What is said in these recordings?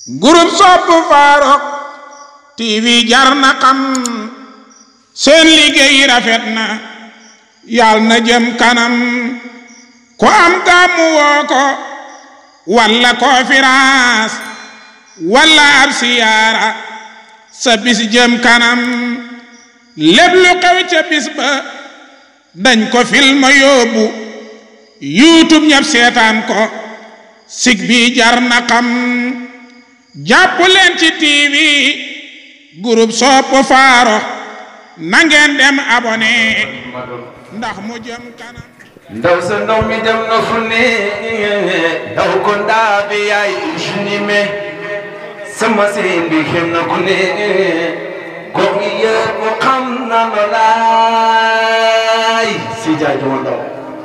groupe sopp Farokh TV jar na xam seen liggéey rafet na yal na jëm kanam ko am gàmmu woo ko walla conférence walla ab siyaara sa bis jëm kanam lépp lu xew ca bis ba dañ ko film yóbbu youtube ñëpp seetaan ko sig bi jar na xam jàpp leen ci tv groupe sopp Farokh na ngeen dem abonné ndax mu jëm kanam ndaw sa ndaw mi dem na fu ne ndaw ko ndaa bi yaay juni me sama seen bi xem na ku ne gox yi yëpp xam na lo laay si jaay duma ndaw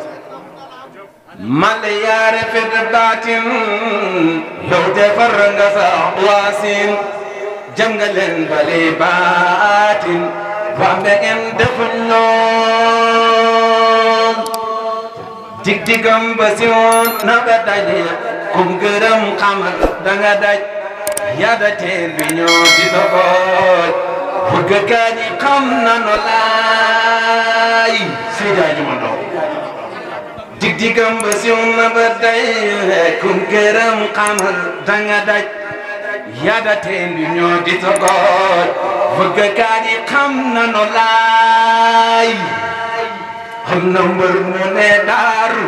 male yaare fet baatin yow defar nga sa waasin jam nga leen bale baatin wambe en deful lool dig digam ba si woon na nga daje kum gërëm xamal da nga daj yada teen bi ñoo di dogooj bëgg gaa ñi xam na no laay si jaaju ma ndaw dig digam ba si woon na ba day kum gërëm xamal da nga daj yada teen bi ñoo di dogooj bëgg gaa ñi xam na no laay am na mbër mu ne daaru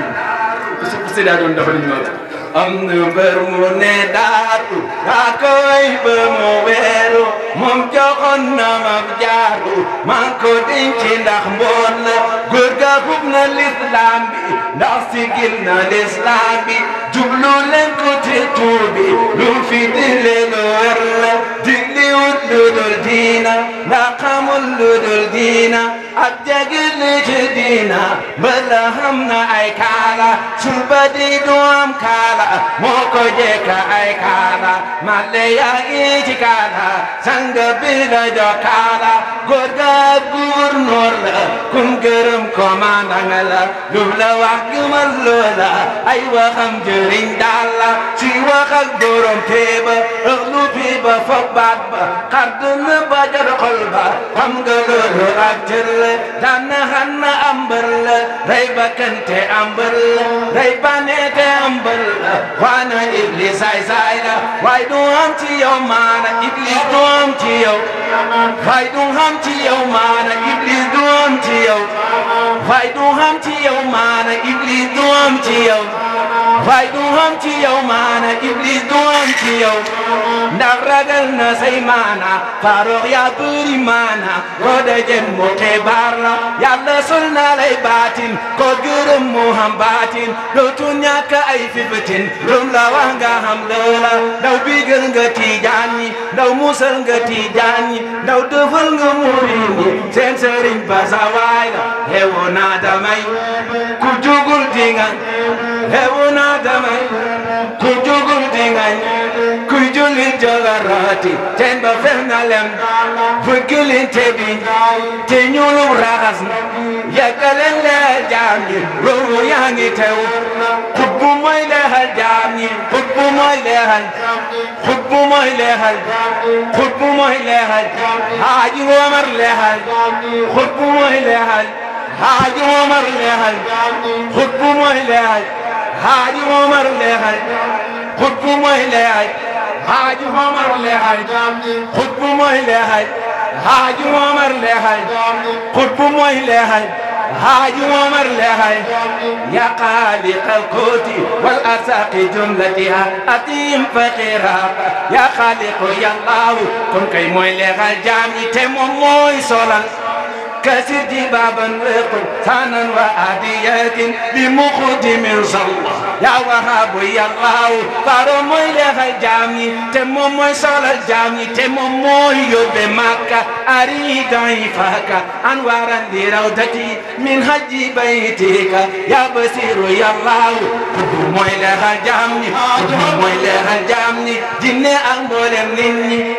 su si daa doon dafa ñu am na mbër mu ne daaru daa koy ba mu weeru moom joxoon na ma jaaru maa ko denc ndax mboon la góor ga fub na lislaam bi ndax sigil na lislaam bi jublu leen ko te tuubi lu fi dile lu wér la dindi wut lu dul diina ndax xamul lu dul diina ak jagil li ci diina bala xam na ay kaala suba di du am kaala moo ko jekka ay kaala male yaa ngi ci kaala sanga bi la jox kaala góor ga gouverneur la kum gërëm commandant la lu la wax gëmal loola ay waxam jëriñ daal la ci wax ak borom teeba ëx lu fi ba foog baat ba xar dënn ba jar xol ba xam nga loolu ak cër la daan xam na ambal la rey ba kante ambal la rey ba neete ambal la waana iblis saay saay la waay du am ci yow maana iblis du am ci yow waay du am ci yow maana iblis du am ci yow waay du am ci yow maana iblis du am ci yow waay du am ci yow maana iblis du am ci yow ndax ragal na say maana Farokh yaa bëri maana ko dajen mu xibaar la yàlla sol na lay baatin ko gërëm mu xam baatin dootu ñàkk ay fifitin lum la wax nga xam loola ndaw bigal nga tiijaan ñi ndaw musal nga tiijaan ñi ndaw dëfal nga murin ñi seen sëriñ ba sa waay la heewu naa damay ku jugul dinga heewu naa damay ku jugul dinga kuy jullit jogarati teen ba fel na lem fëggilin te bi te ñuulub raxas yàggaleen leexal jaam ñi loolu yaa ngi teew xutbu mooy leexal jaam ñi xutbu mooy leexal xutbu mooy leexal xutbu mooy leexal haaji Omar leexal xutbu mooy leexal haaji Omar leexal xutbu mooy leexal haaji Omar leexal xutbu mooy leexal haaji Omar leexal xutbu mooy leexal haaji Omar leexal xutbu mooy leexal haaji Omar leexal ya xaaliq alkooti wal arsaqi jumlatiha atim faqira ya xaaliqu yallaahu kon kay mooy leexal jaam yi te moom mooy solal كسر جبابا وقل ثانا وآديات بمقدم صلى يا وهاب يا الله فارو موي لخال جامي تمو موي صلى جامي تمو موي يوب مكة أريد عفاك أنوارا لروضتي من حج بيتك يا بصير يا الله موي لخال جامي موي لخال جامي جنة أنبولم نيني تغن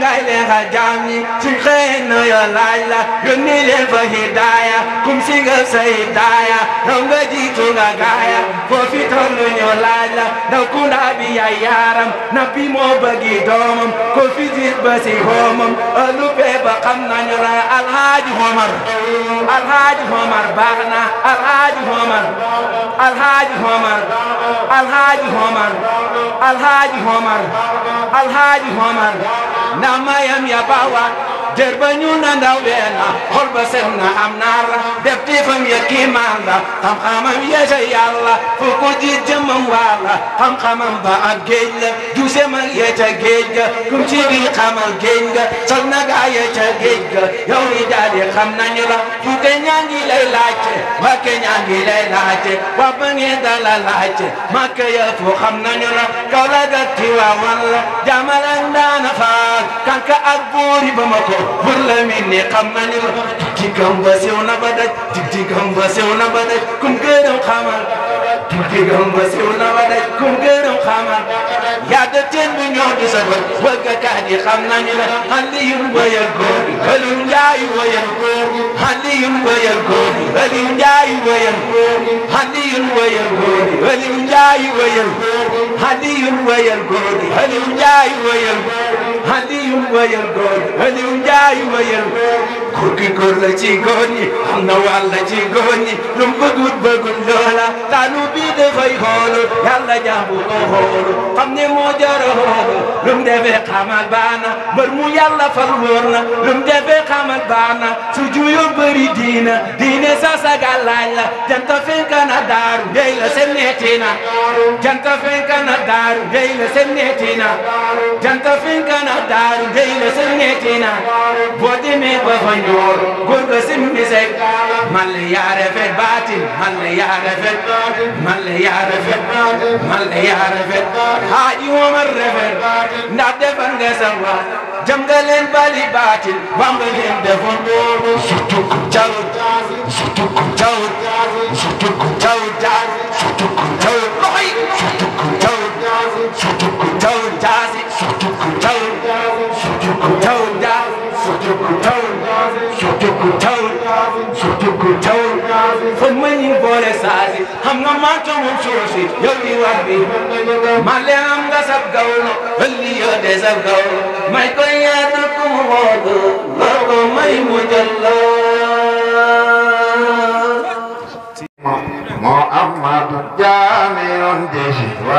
ngay leexal jaam ñi suñ xëyee na yo laaj la yónni leen fa hidaaya kum si nga sa hidaaya raw nga jiitu nga gaaya foo fi tollu ñu laaj la ndaw kunda bi yaay yaaram na bi moo bëggi doomam ko fi gis ba si xoomam ëllu bee ba xam nañu la alhaaji Omar alhaaji Omar baax na alhaaji Omar alhaaji Omar alhaaji Omar alhaaji Omar alhaaji Omar na mayam ya bawa jër ba ñu na ndaw weena xol ba set na am naar la def tifam ya kiimaan la xam-xamam ya ca yàlla fu ko ji jëmam waar la xam-xamam ba ak géej la juusem ak ya ca géej ga kum ci bi xamal géej ga sol na gaa ya ca géej ga yow ni daal yi xam nañu la fu ke ñaa ngi lay laajte wa ke ñaa ngi lay laajte wa ba ngeen dala laajte makka ya fu xam nañu la kaw la ga tiwaawan la jaamal ak ndaana faal kanka ak buuri ba ma ko bur la min ni xam nañu la tigtigam ba sew na ba daj tigtigam ba sew na ba daj kum gërëm xamal tigtigam ba sew na ba daj kum gërëm xamal yàgga teen bu ñoo di sa bët wëggakaat yi xam nañu la Aliyun wayal góor gi Aliou Ndiaye wayal góor gi Aliyun wayal góor gi Aliou Ndiaye wayal góor gi Aliyun wayal góor gi Aliou Ndiaye wayal góor gi Aliyun wayal góor gi Aliou Ndiaye wayal góor gi Aliyun wayal góor gi Aliou Ndiaye wayal góor gi góor la ci góor ñi am na wàll ci góor ñi lu mu bëggut bëggut loola taalu bi dafay xoolu yàlla jaamu ko xoolu xam ne moo jara xoolu lu mu defee xamal baana mbër mu yàlla fal wóor na lu mu defee xamal baana su juyo bëri diina diine sa saga laaj la janta fenka na daaru ndey la seen neetina janta fenka na daaru ndey la seen neetina janta fenka na daaru ndey la seen neetina boo demee ba fa ñoor góor ga simmi sek man la yaa rafet baatin man la yaa rafet man la yaa rafet man la yaa rafet haaji Omar rafet ndax defar nga sa waa jam nga leen bali baatin wam nga leen defoon surtout ku jawut surtout ku jawut surtout ku jawut surtout ku jawut loxoy surtout ku jawut surtout ku jawut jaasi surtout ku jawut surtout ku jawut jaasi surtout ku jawut surtout ku jawut surtout ku jawut fan ma ñu boole saasi xam nga maa tomoon soosi yow di wax bi ma leen am nga sab gawlo ëlli yoo de sab gawlo may ko yaatu ku mu woodu lor ko may mu jëlloo محمد جامع الجيش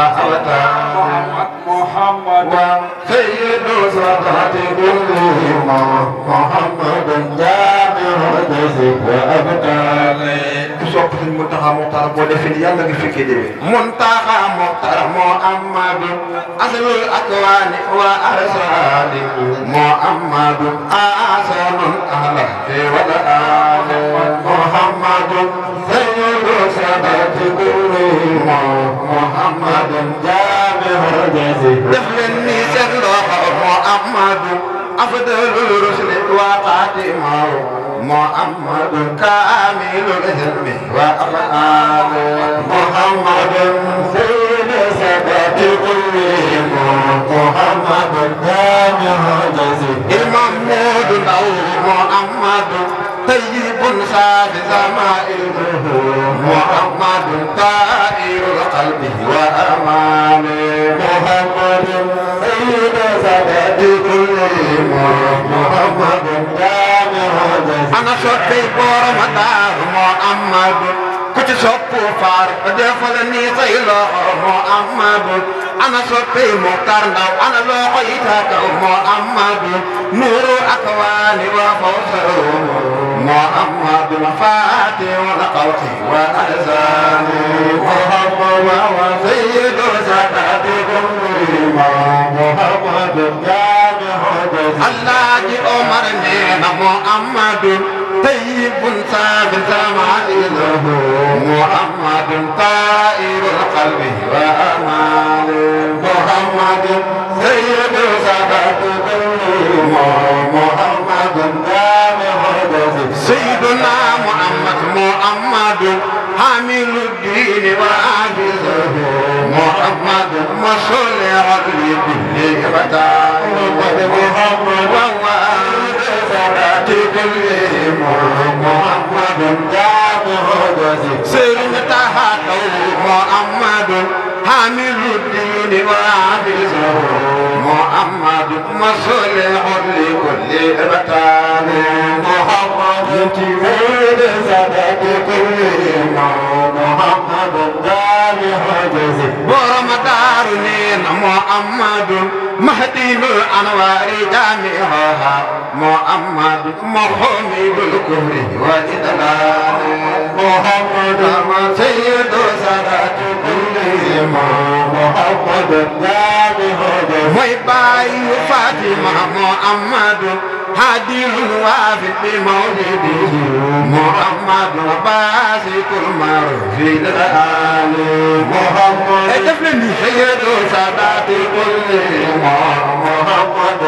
وأبطال محمد وسيد سادات كلهم محمد جامع الجيش وأبطال sopp suñ Muntaxa Muxtaar boo defee nii yàlla nga fekkee déwén. منتهى مختار محمد أصل الأكوان وأرسال محمد أحسن أهله والآل محمد سيد سادات كلهم محمد جامع الجزي دفلني سلوح محمد أفضل الرسل وقاتمه محمد كامل العلم وأفعال محمد سيد سادات كلهم محمد جامع الجزي المحمود له محمد طيب صافي زمائله محمد طائر القلب وأمان محمد سيد سادات كلهم محمد جامع الجزي أنا صوتي بور مدار محمد كنت صوت فار دفلني خيلا محمد أنا صوتي مختار لو أنا لو قيتك محمد نور أكواني وفوزه محمد مفاتي ونقوتي وأذاني محمد وسيد سادات كلهم محمد جامع الله جي عمر نينا محمد طيب ثابت معيله محمد طائر القلب وأمال محمد سيد سادات كلهم محمد جامع سيدنا محمد محمد حامل الدين وعاجزه محمد مصلي عليه بالله سيرنا تحتو محمد حامل الدين وعابزه محمد مصلح لكل رتان محمد يتميد سادات كل محمد دار حجزه ورمضان محمد مهدي الانوار جامعها محمد محمد الكفر والإدلال محمد سيد سادات كلهم محمد mooy baayu Fatima Muhammad هادي الوافد بمولده محمد باسط المعروف الآل محمد اتفلني سيد سادات كلهم محمد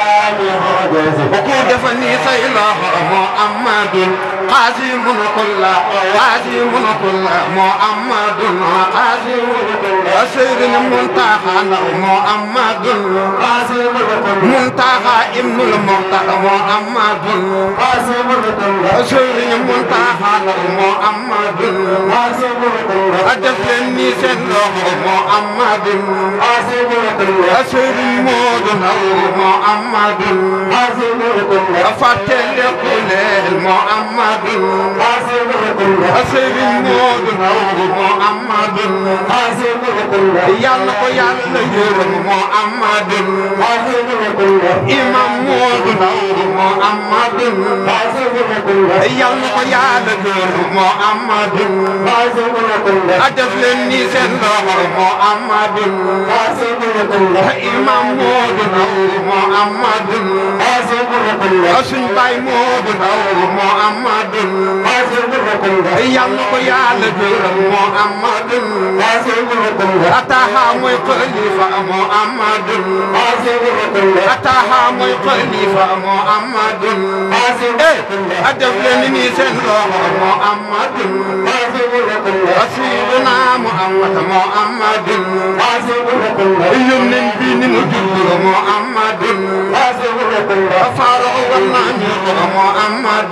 وكود فني سيله محمد قاسم كل قاسم كل محمد قاسم أسير منتهى محمد قاسم منتهى ابن المختار محمد قاسم أسير منتهى محمد قاسم أدفلني سيله محمد قاسم أسير مودنا محمد أفتل قليل محمد أسير مودنا محمد yàlla ko yàlla yërëm Muhammad imam Moodu Ndaw Muhammad yàlla ko yàlla yërëm Muhammad a def leen ni seen loxo Muhammad imam Moodu Ndaw Muhammad suñ baay Moodu Ndaw Muhammad yàlla ko yàlla yërëm Muhammad ataha mooy xalifa Muhammad ataha mooy xalifa Muhammad eh a def leen ni seen loxo Muhammad asiduna Muhammad Muhammad yónneen bi ni mu judd Muhammad faaro war naa ñu Muhammad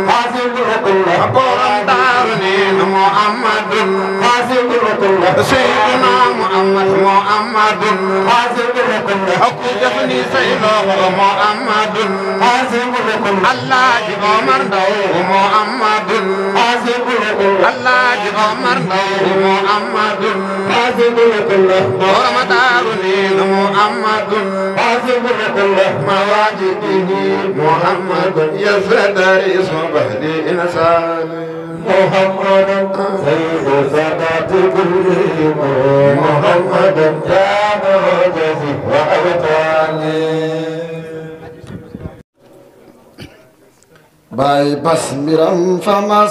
borom daaru ni Muhammad سيدنا محمد محمد أكو دفني سيده محمد الله جي عمر دو محمد الله جي عمر دو محمد ورمضان محمد مواجده محمد يزدر اسم بهدي إنسان محمد سيد سادات كلهم محمد جامع جزي وأبطالي baay bas mbiram fama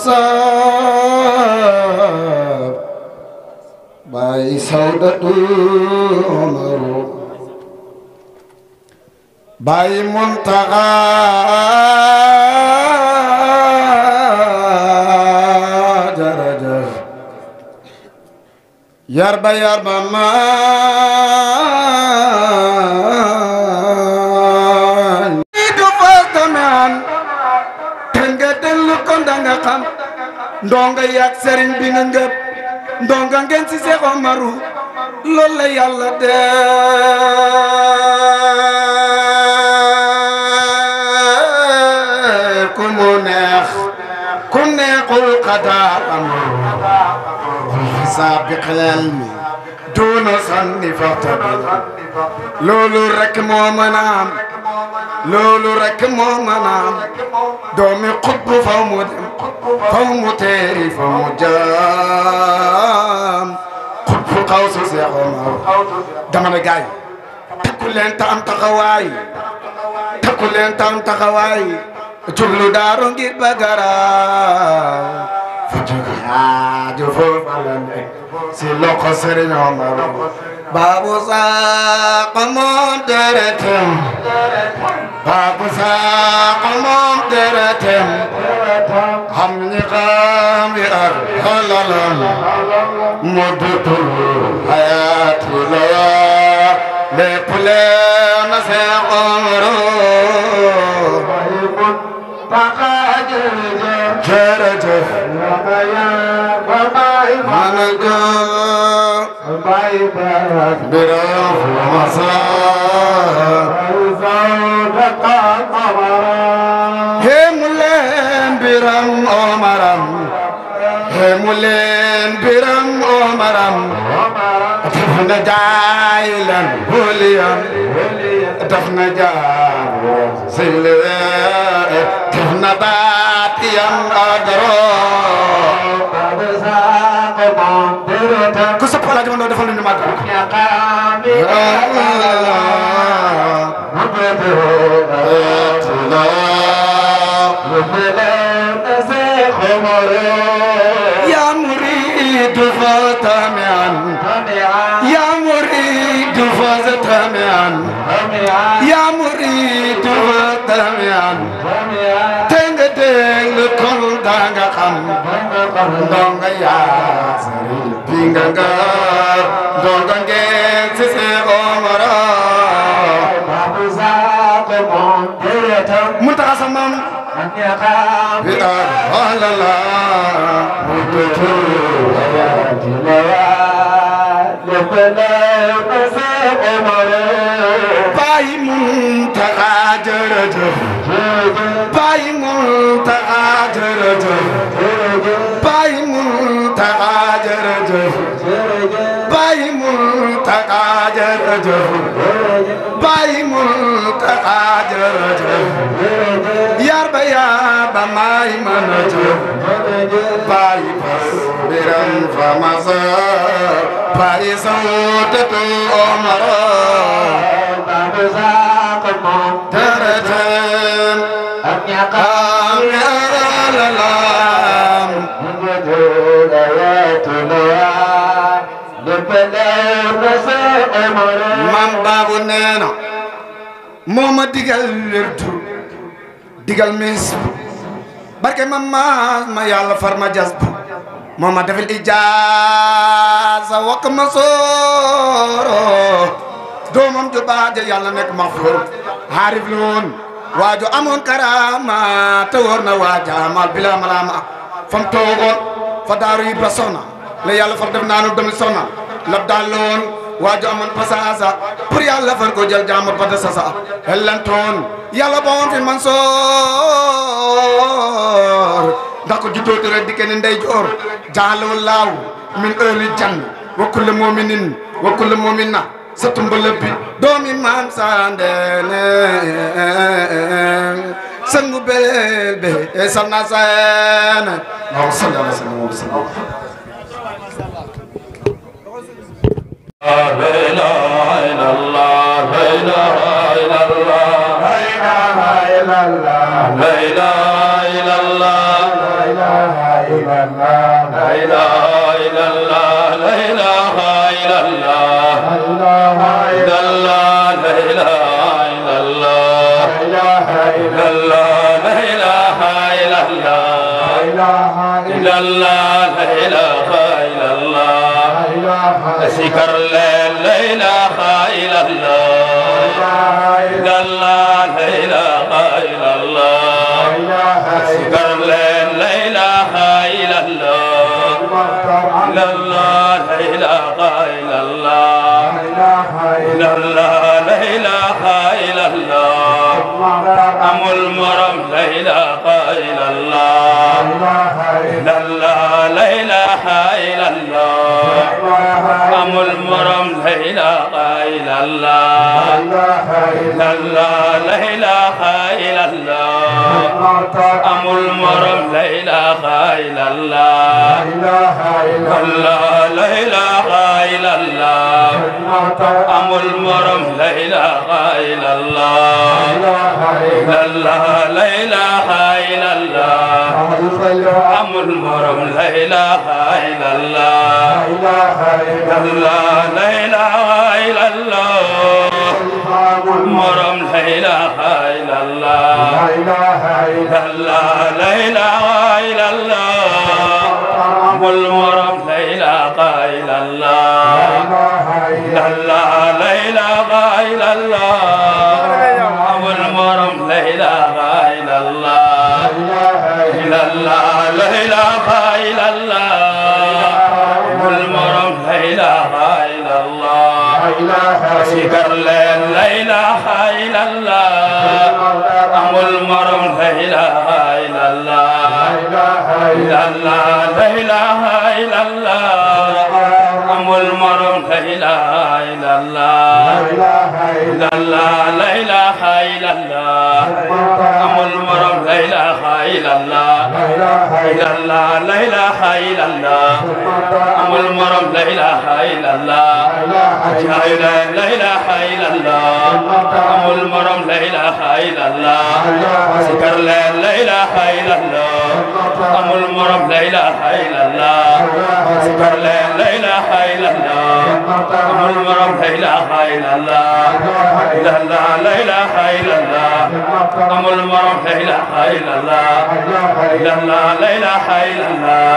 saab baay sawdatul umaru baay muntaxa jarajaf yarba yarba maan du fastamaan te nga dellu kon da nga xam ndonga yàgg sëriñ bi nga ngëp ndonga ngeen si Seex Omaru loolu la yàlla def ku mu neex ku neexul xadaar amul saabiq ilmi duuna sanni faxtabil loolu rek moo mën a am loolu rek moo mën a am doomi xutbu faw mu dem faw mu teeri faw mu jaam xutbu xaw si Seex Omar dama ne gaay takku leen ta am taxawaay takku leen ta am taxawaay jublu daaru ngir bagaraaw fu jóge aajo foofa la nekk si loxo Sëriñ Omar Babu Sakho moom deretem Babu Sakho moom deretem xam ñi xam yi ak xalalam mu dutul hayatu la lépp leen na Seex Omaro jërëjëf mana gëm biram masa hemu leen biram omaram hemu leen biram omaram daf na jaay leen buliyan daf na jaay silweer daf na baat yan adaro ku sa pala jamono defal ñu mag يا مريد فتمعا يا مريد فتمعا يا مريد فتمعا تنگ تنگ كل دانگ خم دونگ يا سري بينگ دونگ ngeen ci se omara mun taxa sa mam bi alala Baay Muntaxa jërëjëf Baay Muntaxa jërëjëf Baay Muntaxa jërëjëf Baay Muntaxa jërëjëf Baay Muntaxa jërëjëf yar ba yaa ba maay mën a jëf Baay Bas biram fa masa Baay sawtatu omara Tërëtëm am yaralam Mam Baabu nee na moo ma digal wérdu digal mis barke ma maas ma yàlla far ma jas bu moo ma defal ijaaza wakk ma sooro doomam ju baax ja yàlla nekk ma foor xaarif la woon waajo amoon karama te wóor na waaja mal bila malama fam toogoon fa daaru yi ba soxna la yàlla far def naanu dami soxna lab daal la woon waajo amoon pasaasa pour yàlla far ko jël jaamur ba de sasa hellantoon yàlla ba woon fi man soor ndax ko juddoo tere dikke ni ndey joor jaaloo laaw min heure jann wa kulli mu'minin wa kulli mu'minna sa tumbala bi doomi maam sandene sangu belel be e salna sene Allahumma salli ala sayyidina Muhammad ذكر لا اله الا الله لا لا اله الا الله ذكر لا اله الا الله لا لا اله الا الله لا لا اله الا الله ام المرم لا اله الا الله لا لا اله الا الله ام المرم لا اله الا الله لا لا اله الا الله ام المرم لا اله الا الله لا لا اله الا الله ام المرم لا اله الا الله لا لا اله الا الله ام المرم لا اله الا الله لا لا اله الا الله مرم لا اله الا الله لا لا اله الا الله والمرم لا اله الا الله لا لا اله الا illallah amul morom la ilaha illallah illallah la ilaha illallah amul morom la ilaha illallah sikar leen la ilaha illallah amul morom la ilaha illallah illallah la ilaha illallah amul morom la ilaha illallah illallah la ilaha illallah amul morom la ilaha illallah illallah la ilaha illallah amul morom la ilaha illallah jaayu leen la ilaha illallah amul morom la ilaha illallah sikar leen la ilaha illallah amul morom la ilaha illallah sikar leen la ilaha illallah amul morom la ilaha illallah illallah la ilaha illallah amul morom la ilaha illallah illallah la ilaha illallah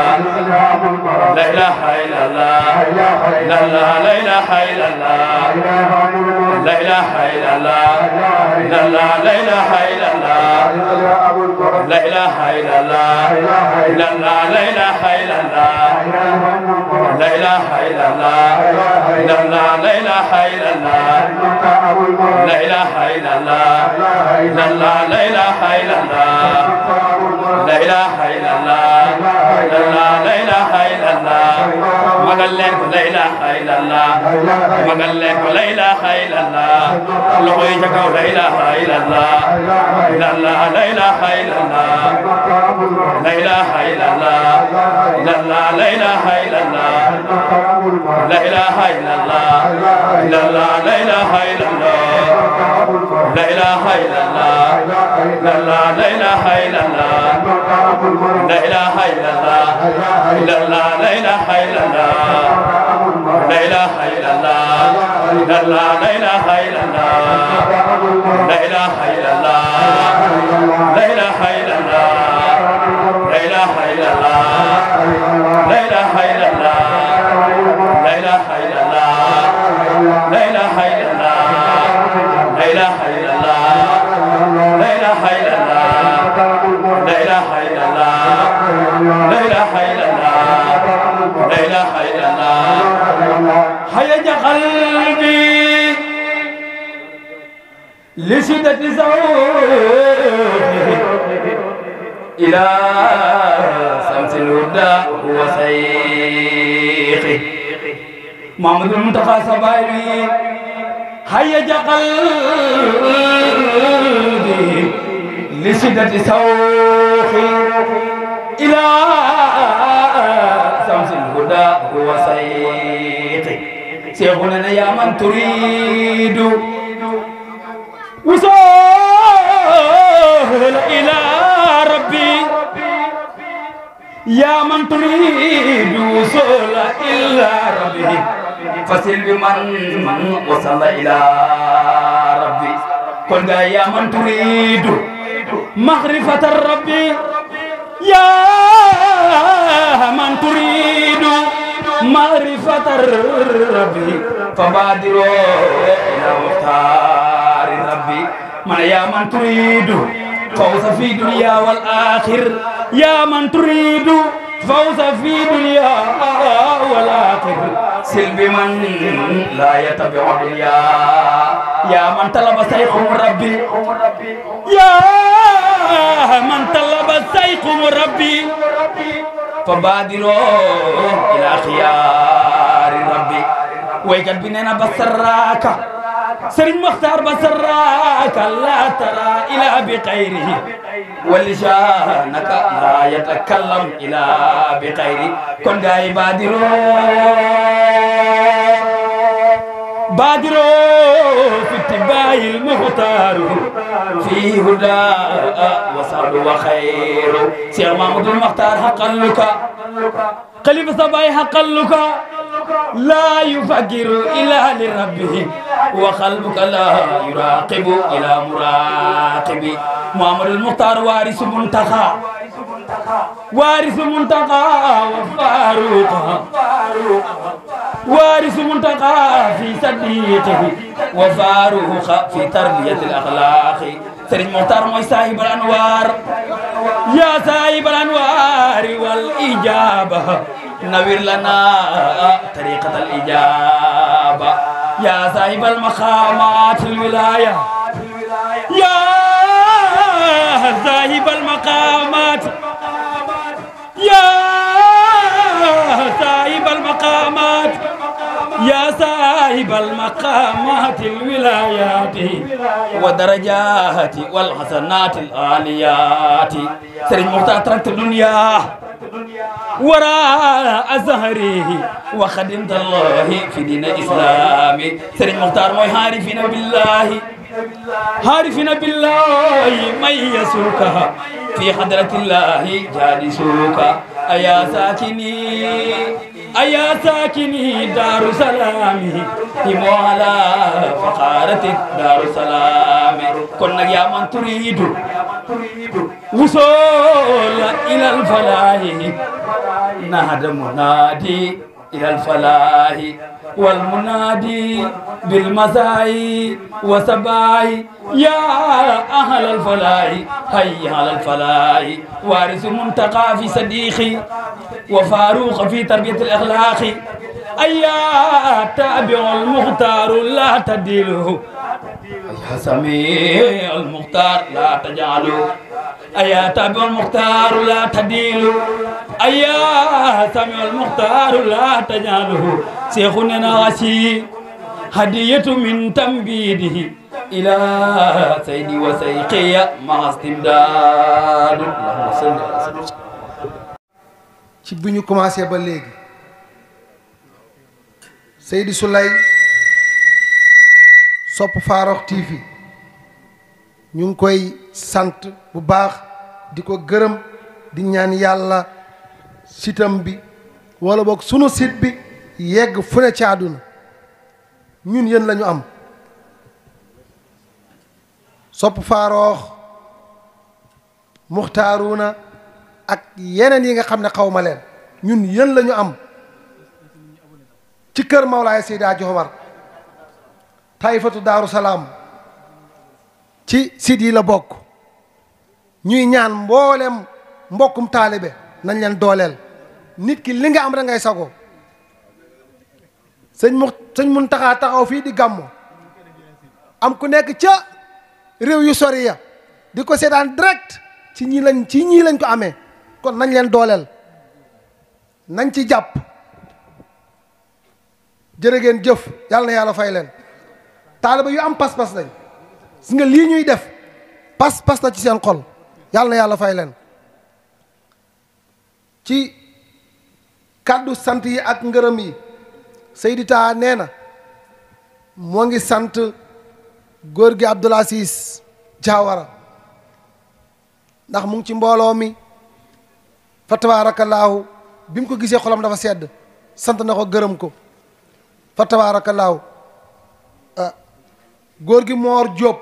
la ilaha illallah illallah la ilaha illallah la ilaha illallah illallah la ilaha illallah la ilaha illallah illallah la ilaha illallah la ilaha illallah illallah la ilaha illallah la ilaha illallah illallah la ilaha illallah la ilaha illallah illallah la ilaha illallah magal leen ko la ilaha illallah magal leen ko la ilaha illallah loxo yi ca kaw la ilaha illallah illallah la ilaha illallah la ilaha illallah illallah la ilaha illallah la ilaha illallah illallah la ilaha illallah la ilaha illallah illallah la ilaha illallah la ilaha illallah illallah la ilaha illallah la ilaha illallah illallah la ilaha illallah la ilaha illallah la ilaha illallah la ilaha illallah la ilaha illallah la ilaha illallah la ilaha illallah la ilaha illallah la ilaha illallah la ilaha illallah la ilaha illallah la ilaha illallah هيج قلبي لشدة زوجه إلى شمس الهدى هو شيخي محمد المنتقى سبايلي هيج قلبي لشدة سوخي إلى شمس الهدى هو شيخي شيخنا يا من تريد وصول إلى ربي يا من تريد وصول إلى ربي فسل بمن من وصل إلى ربي قل يا من تريد معرفة الرب يا من تريد معرفة الرب فبادروا إلى مختار ربي من يا من تريد فوز في دنيا والآخر يا من تريد فوز في دنيا والآخر سلب من لا يتبع دنيا يا من طلب سيخ ربي يا من طلب سيخ ربي فبادروا إلى خيار ربي ويجد بننا بسراك سرين مختار بسراك لا ترى إلى بخيره ولسانك لا يتكلم إلى بخيره كن جاي بادروا بادروا في اتباع المختار في هدى وسعد وخير سير محمود المختار حقا لك خليفة صباي حقا لك لا يفكر إلا لربه وقلبك لا يراقب إلى مراقب محمد المختار وارث منتخى وارث منتقى وفاروق وارث منتقى في صديقه وفاروق في تربية الأخلاق سرين مختار موي صاحب الأنوار يا صاحب الأنوار والإجابة نوير لنا طريقة الإجابة يا صاحب المقامات الولاية يا صاحب المقامات يا صاحب المقامات يا صاحب المقامات الولايات ودرجات والحسنات العاليات سرين مختار تركت الدنيا وراء زهره وخدمت الله في دين الإسلام سرين مختار موي عارفين بالله عارفين بالله من يسوك في حضرة الله جالسوك أيا ساكني أيا ساكني دار سلامي إمو على فقارة دار سلام كنا يا من تريد وصول إلى الفلاح نهد منادي إلى الفلاح والمنادي بالمساء وصباح يا أهل الفلاح هيا على الفلاح وارث منتقى في صديقي وفاروق في تربية الأخلاق أيا تابع المختار لا تديله يا سميع المختار لا تجعله أيا تابع المختار لا تديله أيا سميع المختار لا تجعله شيخنا ناسي هدية من تنبيده إلى سيدي وسيقي مع استمداد اللهم صل على سيدنا ci bi ñu commencé ba léegi Seydi Souley sopp Farokh TV ñu ngi koy sant bu baax di ko gërëm di ñaan yàlla sitam bi wala boog sunu sit bi yegg fu ne ci àdduna ñun yéen la ñu am sopp Farokh muxtaaruna ak yeneen yi nga xam ne xaw ma leen ñun yéen la ñu am ci kër Mawlaay Seydi Hadji Omar taifatu daaru salaam ci sit yi la bokk ñuy ñaan mboolem mbokkum taalibe nañ leen dooleel nit ki li nga am rek ngay sago sëñ mu sëñ mun taxaa taxaw fii di gàmmu am ku nekk ca réew yu sori ya di ko seetaan direct ci ñii lañ ci ñii lañ ko amee kon nañ leen dooleel nañ ci jàpp jërë ngeen jëf yàlla na yàlla fay leen taaliba yu am pas-pas lañ gis nga lii ñuy def pas-pas la ci seen xol yàlla na yàlla fay leen ci kàddu sant yi ak ngërëm yi Seydi Taha nee na moo ngi sant góor gi Abdoul Aziz Diawara ndax mu ngi ci mbooloo mi fa tabaarakallaahu bi mu ko gisee xolam dafa sedd sant na ko gërëm ko fa tabaarakallaahu góor gi Moor Jóob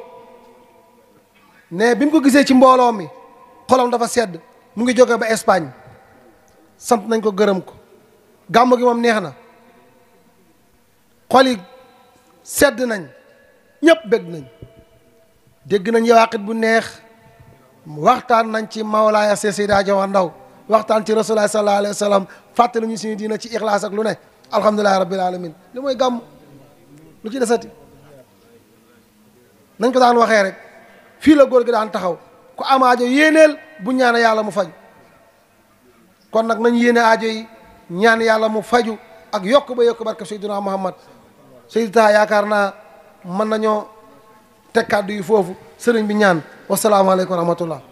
ne bi mu ko gisee ci mbooloo mi xolam dafa sedd mu ngi jóge ba Espagne sant nañ ko gërëm ko gàmmu gi moom neex na xol yi sedd nañ ñëpp bég nañ dégg nañ yawaqit bu neex waxtaan nañ ci Mawlaaya Seydi Hadji Omar Ndaw waxtaan ci Rasulullah sallallahu alayhi wa sallam fàttali ñu suñu diina ci ixlaas ak lu ne alhamdulilahi rabbil alamin li mooy gàmm lu ci desati nañ ko daan waxee rek fii la góor gi daan taxaw ku am aajo yéeneel bu ñaan yàlla mu faju kon nag nañ yéene aajo yi ñaan yàlla mu faju ak yokk ba yokk barke Seydina Muhammad Seydi Taha yaakaar naa mën nañoo teg kàddu yi foofu sëriñ bi ñaan wasalaamaaleykum wa rahmatullah